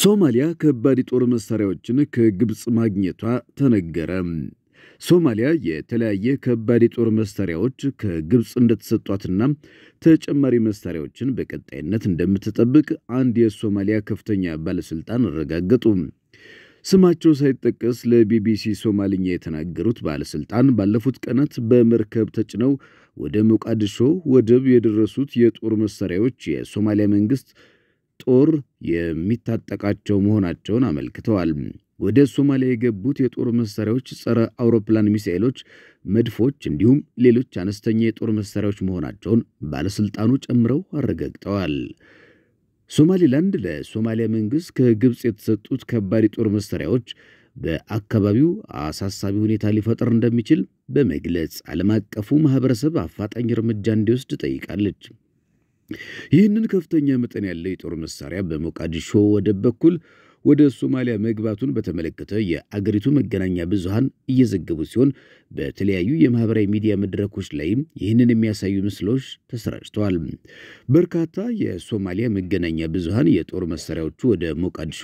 ሶማሊያ ከባድ የጦር መሳሪያዎችን ከግብፅ ማግኘቷ ተነገረ። ሶማሊያ የተለያየ ከባድ የጦር መሳሪያዎች ከግብፅ እንደተሰጧትና ተጨማሪ መሳሪያዎችን በቀጣይነት እንደምትጠብቅ አንድ የሶማሊያ ከፍተኛ ባለስልጣን አረጋገጡ። ስማቸው ሳይጠቀስ ለቢቢሲ ሶማልኛ የተናገሩት ባለስልጣን ባለፉት ቀናት በመርከብ ተጭነው ወደ ሞቃዲሾ ወደብ የደረሱት የጦር መሳሪያዎች የሶማሊያ መንግስት ጦር የሚታጠቃቸው መሆናቸውን አመልክተዋል። ወደ ሶማሊያ የገቡት የጦር መሳሪያዎች ጸረ አውሮፕላን ሚሳኤሎች፣ መድፎች እንዲሁም ሌሎች አነስተኛ የጦር መሳሪያዎች መሆናቸውን ባለስልጣኑ ጨምረው አረጋግጠዋል። ሶማሊላንድ ለሶማሊያ መንግስት ከግብፅ የተሰጡት ከባድ የጦር መሳሪያዎች በአካባቢው አሳሳቢ ሁኔታ ሊፈጠር እንደሚችል በመግለጽ ዓለም አቀፉ ማህበረሰብ አፋጣኝ እርምጃ እንዲወስድ ጠይቃለች። ይህንን ከፍተኛ መጠን ያለው የጦር መሳሪያ በሞቃዲሾ ወደብ በኩል ወደ ሶማሊያ መግባቱን በተመለከተ የአገሪቱ መገናኛ ብዙሃን እየዘገቡ ሲሆን በተለያዩ የማህበራዊ ሚዲያ መድረኮች ላይም ይህንን የሚያሳዩ ምስሎች ተሰራጭተዋል። በርካታ የሶማሊያ መገናኛ ብዙሃን የጦር መሳሪያዎቹ ወደ ሞቃዲሾ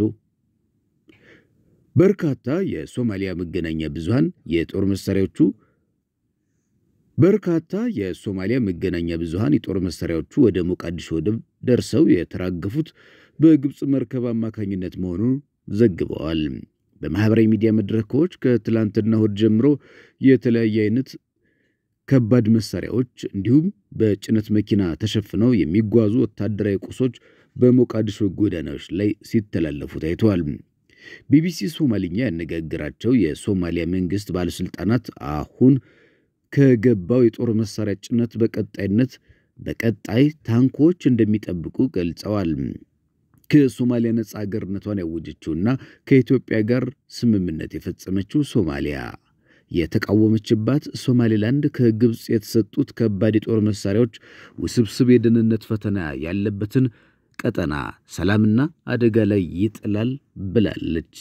በርካታ የሶማሊያ መገናኛ ብዙሃን የጦር መሳሪያዎቹ በርካታ የሶማሊያ መገናኛ ብዙሃን የጦር መሳሪያዎቹ ወደ ሞቃዲሾ ወደብ ደርሰው የተራገፉት በግብፅ መርከብ አማካኝነት መሆኑን ዘግበዋል። በማህበራዊ ሚዲያ መድረኮች ከትላንትና እሁድ ጀምሮ የተለያየ አይነት ከባድ መሳሪያዎች እንዲሁም በጭነት መኪና ተሸፍነው የሚጓዙ ወታደራዊ ቁሶች በሞቃዲሾ ጎዳናዎች ላይ ሲተላለፉ ታይተዋል። ቢቢሲ ሶማልኛ ያነጋገራቸው የሶማሊያ መንግስት ባለስልጣናት አሁን ከገባው የጦር መሳሪያ ጭነት በቀጣይነት በቀጣይ ታንኮች እንደሚጠብቁ ገልጸዋል። ከሶማሊያ ነጻ አገርነቷን ያወጀችውና ከኢትዮጵያ ጋር ስምምነት የፈጸመችው ሶማሊያ የተቃወመችባት ሶማሌላንድ ከግብፅ የተሰጡት ከባድ የጦር መሳሪያዎች ውስብስብ የደህንነት ፈተና ያለበትን ቀጠና ሰላምና አደጋ ላይ ይጥላል ብላለች።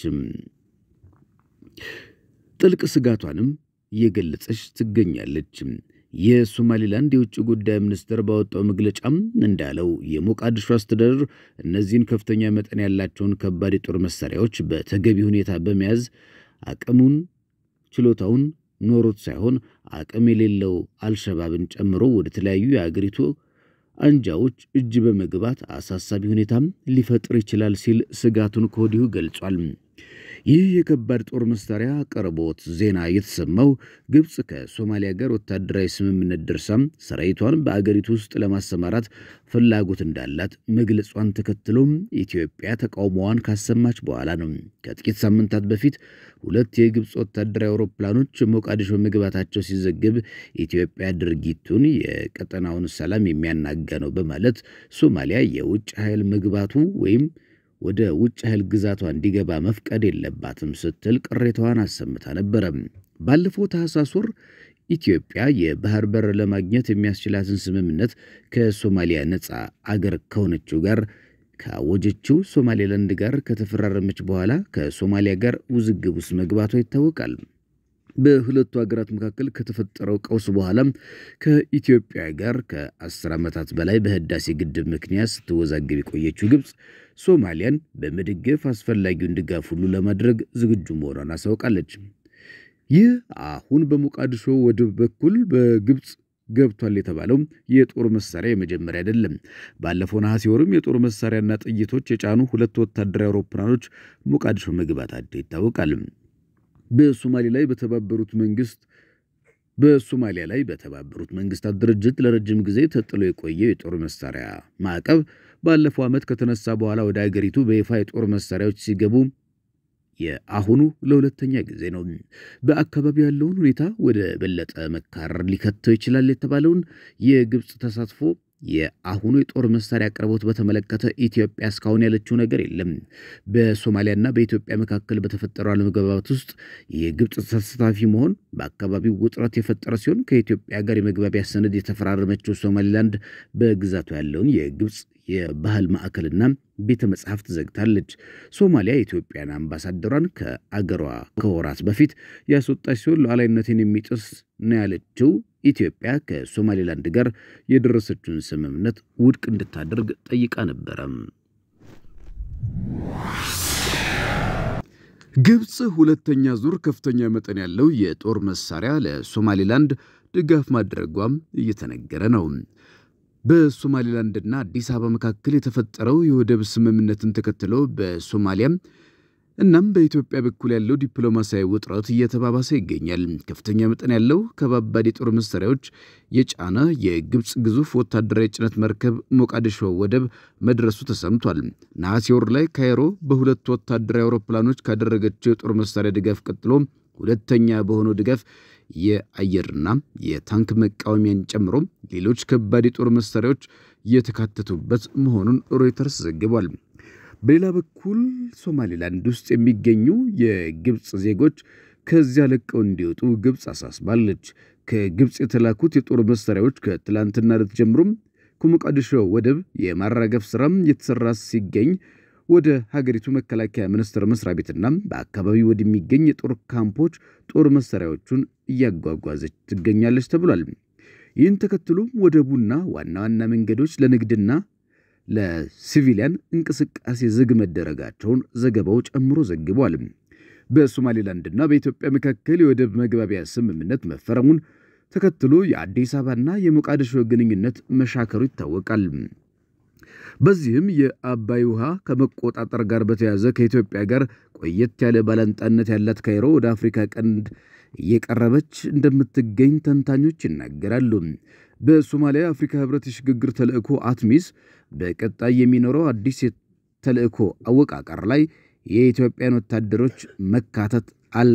ጥልቅ ስጋቷንም እየገለጸች ትገኛለች። የሶማሊላንድ የውጭ ጉዳይ ሚኒስትር ባወጣው መግለጫም እንዳለው የሞቃዲሾ አስተዳደር እነዚህን ከፍተኛ መጠን ያላቸውን ከባድ የጦር መሳሪያዎች በተገቢ ሁኔታ በመያዝ አቅሙን ችሎታውን ኖሮት ሳይሆን አቅም የሌለው አልሸባብን ጨምሮ ወደ ተለያዩ የአገሪቱ አንጃዎች እጅ በመግባት አሳሳቢ ሁኔታም ሊፈጥር ይችላል ሲል ስጋቱን ከወዲሁ ገልጿል። ይህ የከባድ ጦር መሳሪያ አቅርቦት ዜና የተሰማው ግብፅ ከሶማሊያ ጋር ወታደራዊ ስምምነት ደርሳም ሰራዊቷን በአገሪቱ ውስጥ ለማሰማራት ፍላጎት እንዳላት መግለጿን ተከትሎም ኢትዮጵያ ተቃውሞዋን ካሰማች በኋላ ነው። ከጥቂት ሳምንታት በፊት ሁለት የግብፅ ወታደራዊ አውሮፕላኖች ሞቃዲሾ መግባታቸው ሲዘግብ ኢትዮጵያ ድርጊቱን የቀጠናውን ሰላም የሚያናጋ ነው በማለት ሶማሊያ የውጭ ኃይል መግባቱ ወይም ወደ ውጭ ኃይል ግዛቷ እንዲገባ መፍቀድ የለባትም ስትል ቅሬታዋን አሰምታ ነበረ። ባለፈው ታህሳስ ወር ኢትዮጵያ የባህር በር ለማግኘት የሚያስችላትን ስምምነት ከሶማሊያ ነፃ አገር ከሆነችው ጋር ካወጀችው ሶማሌላንድ ጋር ከተፈራረመች በኋላ ከሶማሊያ ጋር ውዝግብ ውስጥ መግባቷ ይታወቃል። በሁለቱ ሀገራት መካከል ከተፈጠረው ቀውስ በኋላም ከኢትዮጵያ ጋር ከአስር ዓመታት በላይ በህዳሴ ግድብ ምክንያት ስትወዛገብ የቆየችው ግብፅ ሶማሊያን በመደገፍ አስፈላጊውን ድጋፍ ሁሉ ለማድረግ ዝግጁ መሆኗን አሳውቃለች። ይህ አሁን በሞቃዲሾ ወደብ በኩል በግብፅ ገብቷል የተባለው የጦር መሳሪያ የመጀመሪያ አይደለም። ባለፈው ነሐሴ ወርም የጦር መሳሪያና ጥይቶች የጫኑ ሁለት ወታደራዊ አውሮፕላኖች ሞቃዲሾ መግባታቸው ይታወቃል። በሶማሌ ላይ በተባበሩት መንግስት በሶማሊያ ላይ በተባበሩት መንግስታት ድርጅት ለረጅም ጊዜ ተጥሎ የቆየው የጦር መሳሪያ ማዕቀብ ባለፈው ዓመት ከተነሳ በኋላ ወደ አገሪቱ በይፋ የጦር መሳሪያዎች ሲገቡ የአሁኑ ለሁለተኛ ጊዜ ነው። በአካባቢው ያለውን ሁኔታ ወደ በለጠ መካረር ሊከተው ይችላል የተባለውን የግብፅ ተሳትፎ የአሁኑ የጦር መሳሪያ አቅርቦት በተመለከተ ኢትዮጵያ እስካሁን ያለችው ነገር የለም። በሶማሊያና በኢትዮጵያ መካከል በተፈጠረው አለመግባባት ውስጥ የግብፅ ተሳታፊ መሆን በአካባቢው ውጥረት የፈጠረ ሲሆን ከኢትዮጵያ ጋር የመግባቢያ ሰነድ የተፈራረመችው ሶማሊላንድ በግዛቱ ያለውን የግብፅ የባህል ማዕከልና ቤተ መጽሐፍት ዘግታለች። ሶማሊያ የኢትዮጵያን አምባሳደሯን ከአገሯ ከወራት በፊት ያስወጣች ሲሆን ሉዓላዊነትን የሚጥስ ነው ያለችው ኢትዮጵያ ከሶማሌላንድ ጋር የደረሰችውን ስምምነት ውድቅ እንድታደርግ ጠይቃ ነበረም። ግብፅ ሁለተኛ ዙር ከፍተኛ መጠን ያለው የጦር መሳሪያ ለሶማሌላንድ ድጋፍ ማድረጓም እየተነገረ ነው። በሶማሌላንድና አዲስ አበባ መካከል የተፈጠረው የወደብ ስምምነትን ተከትሎ በሶማሊያም እናም በኢትዮጵያ በኩል ያለው ዲፕሎማሲያዊ ውጥረት እየተባባሰ ይገኛል። ከፍተኛ መጠን ያለው ከባባድ የጦር መሳሪያዎች የጫነ የግብፅ ግዙፍ ወታደራዊ ጭነት መርከብ ሞቃዲሾ ወደብ መድረሱ ተሰምቷል። ነሐሴ ወር ላይ ካይሮ በሁለቱ ወታደራዊ አውሮፕላኖች ካደረገችው የጦር መሳሪያ ድጋፍ ቀጥሎ ሁለተኛ በሆነው ድጋፍ የአየርና የታንክ መቃወሚያን ጨምሮ ሌሎች ከባድ የጦር መሳሪያዎች የተካተቱበት መሆኑን ሮይተርስ ዘግቧል። በሌላ በኩል ሶማሌላንድ ውስጥ የሚገኙ የግብፅ ዜጎች ከዚያ ለቀው እንዲወጡ ግብፅ አሳስባለች። ከግብፅ የተላኩት የጦር መሳሪያዎች ከትላንትና ዕለት ጀምሮም ከሞቃዲሾ ወደብ የማራገፍ ስራም የተሰራ ሲገኝ ወደ ሀገሪቱ መከላከያ ሚኒስቴር መስሪያ ቤትና በአካባቢው ወደሚገኝ የጦር ካምፖች ጦር መሳሪያዎቹን እያጓጓዘች ትገኛለች ተብሏል። ይህን ተከትሎ ወደቡና ዋና ዋና መንገዶች ለንግድና ለሲቪሊያን እንቅስቃሴ ዝግ መደረጋቸውን ዘገባው ጨምሮ ዘግቧል። በሶማሌላንድና በኢትዮጵያ መካከል የወደብ መግባቢያ ስምምነት መፈረሙን ተከትሎ የአዲስ አበባና የሞቃዲሾ ግንኙነት መሻከሩ ይታወቃል። በዚህም የአባይ ውሃ ከመቆጣጠር ጋር በተያያዘ ከኢትዮጵያ ጋር ቆየት ያለ ባላንጣነት ያላት ካይሮ ወደ አፍሪካ ቀንድ እየቀረበች እንደምትገኝ ተንታኞች ይናገራሉ። በሶማሊያ የአፍሪካ ህብረት የሽግግር ተልእኮ አትሚስ በቀጣይ የሚኖረው አዲስ ተልእኮ አወቃቀር ላይ የኢትዮጵያን ወታደሮች መካተት አል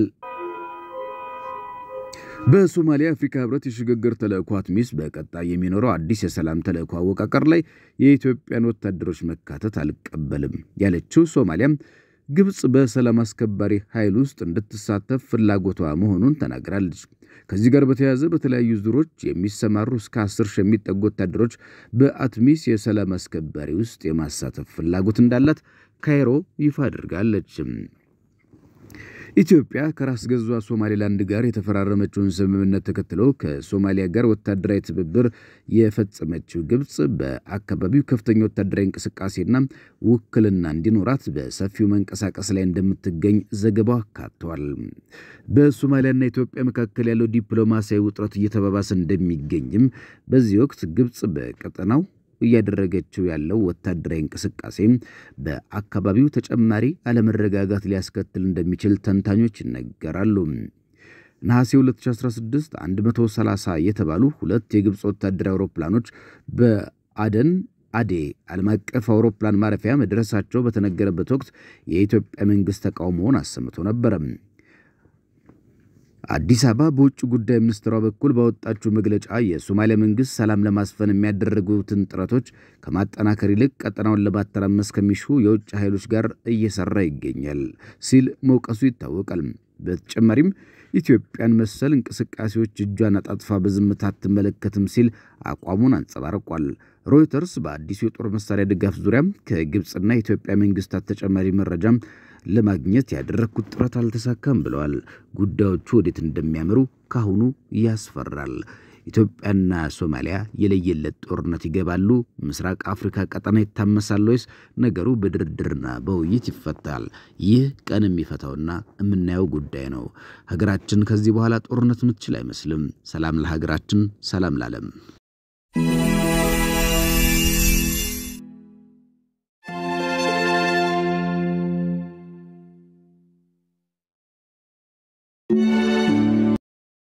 በሶማሊያ የአፍሪካ ህብረት የሽግግር ተልእኮ አትሚስ በቀጣይ የሚኖረው አዲስ የሰላም ተልእኮ አወቃቀር ላይ የኢትዮጵያን ወታደሮች መካተት አልቀበልም ያለችው ሶማሊያም ግብፅ በሰላም አስከባሪ ኃይል ውስጥ እንድትሳተፍ ፍላጎቷ መሆኑን ተናግራለች። ከዚህ ጋር በተያያዘ በተለያዩ ዙሮች የሚሰማሩ እስከ አስር ሺህ የሚጠጉ ወታደሮች በአትሚስ የሰላም አስከባሪ ውስጥ የማሳተፍ ፍላጎት እንዳላት ካይሮ ይፋ አድርጋለች። ኢትዮጵያ ከራስ ገዟ ሶማሌላንድ ጋር የተፈራረመችውን ስምምነት ተከትሎ ከሶማሊያ ጋር ወታደራዊ ትብብር የፈጸመችው ግብፅ በአካባቢው ከፍተኛ ወታደራዊ እንቅስቃሴና ውክልና እንዲኖራት በሰፊው መንቀሳቀስ ላይ እንደምትገኝ ዘገባው አካቷል። በሶማሊያና ኢትዮጵያ መካከል ያለው ዲፕሎማሲያዊ ውጥረት እየተባባሰ እንደሚገኝም በዚህ ወቅት ግብፅ በቀጠናው እያደረገችው ያለው ወታደራዊ እንቅስቃሴ በአካባቢው ተጨማሪ አለመረጋጋት ሊያስከትል እንደሚችል ተንታኞች ይነገራሉ። ነሐሴ 2016 130 የተባሉ ሁለት የግብፅ ወታደራዊ አውሮፕላኖች በአደን አዴ ዓለም አቀፍ አውሮፕላን ማረፊያ መድረሳቸው በተነገረበት ወቅት የኢትዮጵያ መንግሥት ተቃውሞውን አሰምቶ ነበረ። አዲስ አበባ በውጭ ጉዳይ ሚኒስትሯ በኩል ባወጣችው መግለጫ የሶማሊያ መንግስት ሰላም ለማስፈን የሚያደረጉትን ጥረቶች ከማጠናከር ይልቅ ቀጠናውን ለማተራመስ ከሚሹ የውጭ ኃይሎች ጋር እየሰራ ይገኛል ሲል መውቀሱ ይታወቃል። በተጨማሪም ኢትዮጵያን መሰል እንቅስቃሴዎች እጇን አጣጥፋ በዝምታ አትመለከትም ሲል አቋሙን አንጸባርቋል። ሮይተርስ በአዲሱ የጦር መሳሪያ ድጋፍ ዙሪያም ከግብፅና የኢትዮጵያ መንግስታት ተጨማሪ መረጃ ለማግኘት ያደረግኩት ጥረት አልተሳካም ብለዋል። ጉዳዮቹ ወዴት እንደሚያምሩ ካሁኑ ያስፈራል። ኢትዮጵያና ሶማሊያ የለየለት ጦርነት ይገባሉ? ምስራቅ አፍሪካ ቀጠና ይታመሳል ወይስ ነገሩ በድርድርና በውይይት ይፈታል? ይህ ቀን የሚፈታውና የምናየው ጉዳይ ነው። ሀገራችን ከዚህ በኋላ ጦርነት ምትችል አይመስልም። ሰላም ለሀገራችን፣ ሰላም ለዓለም። thank you